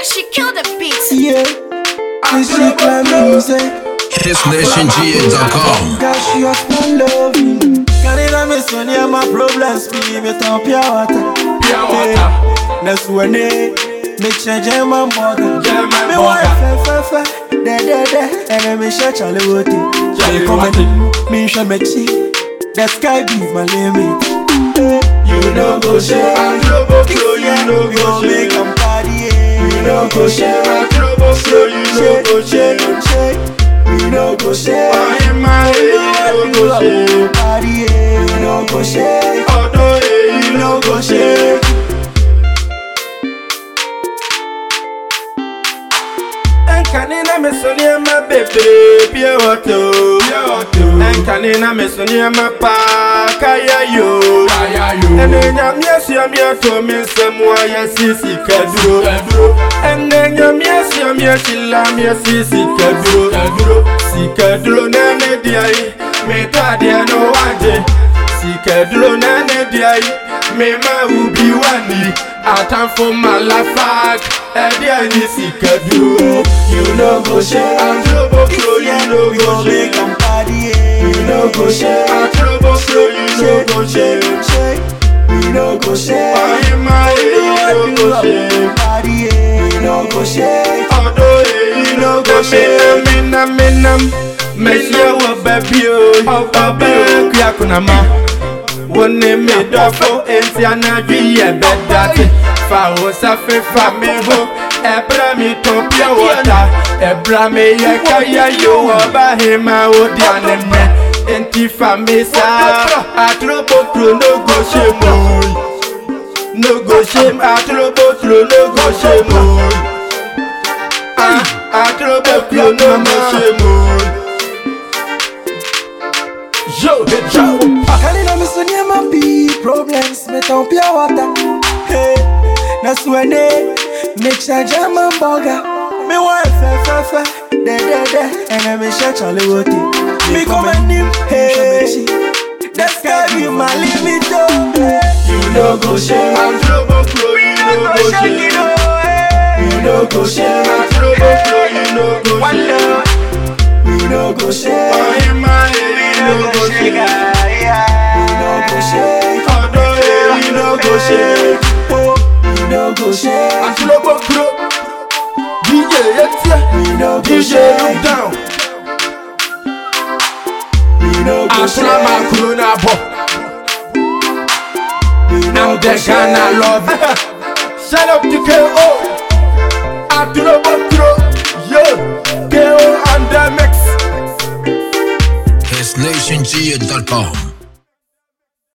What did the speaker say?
she killed the beat. Yeah, this shit like music. HitsNationGA.com. Girl, she up my loving. Canada me son yeah my problems be me ton pure water. Pure water. Next one day, me change my mother. Yeah, my Me mother. wife fe fe fe, de de de, and then me share Charlie Woody. Charlie Me come Woody. and me share me cheek. The sky be my limit. Eh, You know go share. Trouble flow, you know We go gon' make share. 'em party. yeah. We no go share. Trouble flow, you know go share. We no go share. Why am I here? You know go share. Party, yeah. We no go share. Although you We know no go go share. share. Enkanina me sonia ma bebe pie wato pie wato Enkanina me sonia ma pa kaya yo kaya yo Ene nyamye sia mi ato me nsemu aye sisi kaduro kaduro Ene nyamye sia mi achila mi sisi kaduro kaduro Sikaduro nene diai me tadie no wanje Sikaduro nene diai me ma ubi wani Atamfo malafak Ẹdí ẹni sikaduro You no go share. Atrobo flow you no We go gon' make share 'em party, yeah. We no go share. Atrobo flow you no go share We no go share. Wáyé máa èyí no go share Party, yeah. We no go share. Ọdún èyí no go share Nam mi nam Mẹ̀sí ẹ̀wọ̀ bẹ̀bí o Ọbẹ̀ kú àkùnàmá Wọ́n ní mi dọ́fọ́ Èntì anájú yẹ̀ bẹ́ dàtí Fàwọ́ sáfẹ́ fà mí hó Ẹ̀bùrẹ́ mi tó pure water Ẹ̀bùrẹ́ mi yẹ káyà yóò Ọba hìn máa ó di àná mẹ́ Èntì fà mí sá Àtúrópòtò no go ṣe mọ́ No go shame, àtúrópòtò no go ṣe mọ́ Àtúrópòtò no go ṣe mọ́. Yo, yo, Canada me son yeah my big problems. Me ton pure water. Hey, that's when they make sure jam and burger. Me wife fe fe fe, de de de, and then me share Charlie Woody. Me come and him, hey, the sky be my limit. Oh, hey. You no go share. àtúrópòtò you no go shame. You no go share. Àtúrópòtò you no go One shame. love. We no go share. Wáyé máa èyí no go shame. We no go share. Ọdún èyí no go shame. We no go share. àtúrópòtò DJ Etia We no go DJ share. look down. We no go Asuna share. makuro na bọ̀. We no I'm go the share. Ghana love. Shout out to KO. Àtúrópòtò yo KO and the mix. HitsNationGA.com.